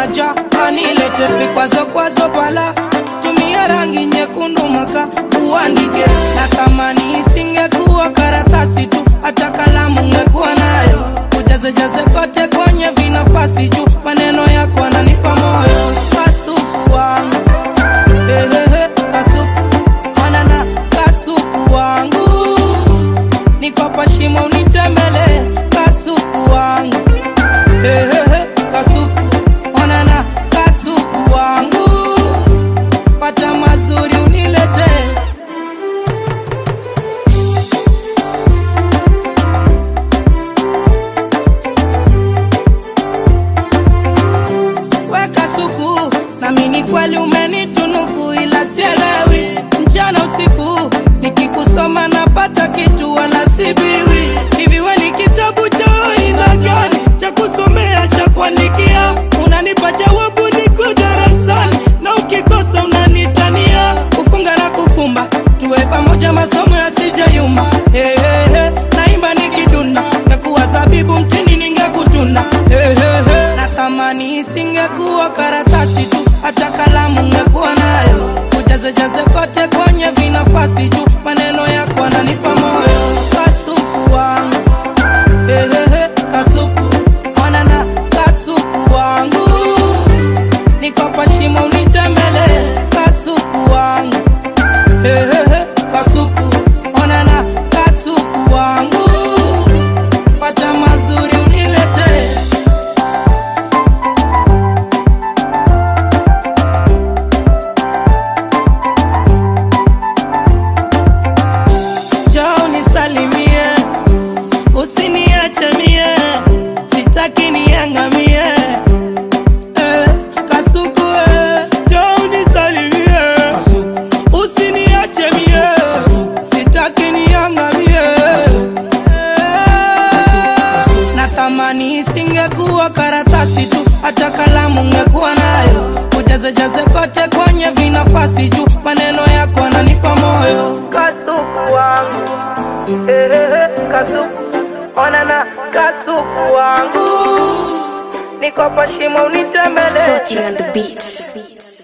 moja anilete vikwazo kwazo pala tumia rangi nyekundu maka uandike na tamani isingekuwa karatasi tu hata kalamu ngekuwa nayo ujazejaze kote kwenye vinafasi juu maneno yako ananipa moyo kasuku wangu Ehehe, kasuku anana kasuku wangu niko kwa shimo unitembele kasuku wangu Ehehe, kasuku onana kasuku wangu pata mazuri unilete weka suku nami ni kweli umenitunuku ila sielewi mchana usiku nikikusoma napata kitu wala sibiwi hivi we ni kitabu cha aina gani cha kusomea cha kuandikia unanipa jawabu niko darasani na ukikosa unanitania kufunga na kufumba tuwe pamoja masomo yasijayuma hey, hey, hey. naimba nikidunda nakuwa zabibu mtini ningekutunda hey, hey, hey. natamani isingekuwa karatasi tu hata kalamu ngekuwa nayo ujazejaze kote kwenye vinafasi juu maneno yako ananipa moyo kasuku wangu Ehehe, kasuku onana kasuku wangu niko kwa shimo unitembele kasuku wangu Ehehe, kasuku onana kasuku wangu pata mazuri unilete Njoo nisalimie, usiniache mie, sitaki niangamie. Eh, Kasuku eh, njoo nisalimie, usiniache mie, sitaki niangamie. Eh, natamani isingekuwa karatasi tu hata kalamu ngekuwa nayo ujazejaze kote kwenye vinafasi juu maneno yako ananipa moyo kasuku wangu Ehehe, kasuku onana kasuku wangu niko kwa shimo unitembele Toti on the beats.